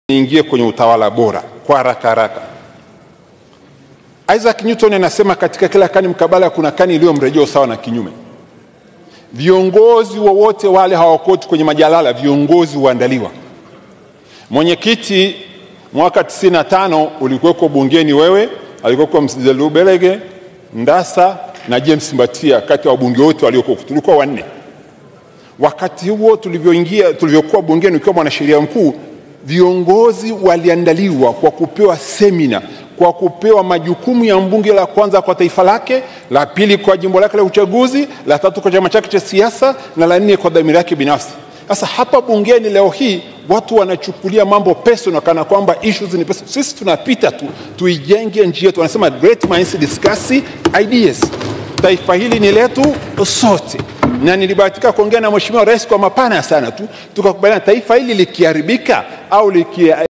niingie kwenye utawala bora kwa haraka haraka. Isaac Newton anasema katika kila kani mkabala kuna kani iliyo mrejeo sawa na kinyume. Viongozi wowote wa wale hawakoti kwenye majalala, viongozi huandaliwa. Mwenyekiti mwaka 95 ulikuweko bungeni, wewe alikuweko Mzee Lubelege, Ndasa na James Mbatia, kati ya wabunge wote walioko, tulikuwa wanne. Wakati huo tulivyoingia, tulivyokuwa bungeni, ukiwa mwanasheria mkuu, viongozi waliandaliwa kwa kupewa semina, kwa kupewa majukumu ya mbunge, la kwanza kwa taifa lake, la pili kwa jimbo lake la uchaguzi, la tatu kwa chama chake cha siasa, na la nne kwa dhamira yake binafsi. Sasa hapa bungeni leo hii watu wanachukulia mambo personal kana kwamba issues ni personal. Sisi tunapita tu, tuijenge nchi yetu. Wanasema great minds discuss ideas. Taifa hili ni letu sote, na nilibahatika kuongea na Mheshimiwa Rais kwa mapana sana tu, tukakubaliana taifa hili likiharibika au likia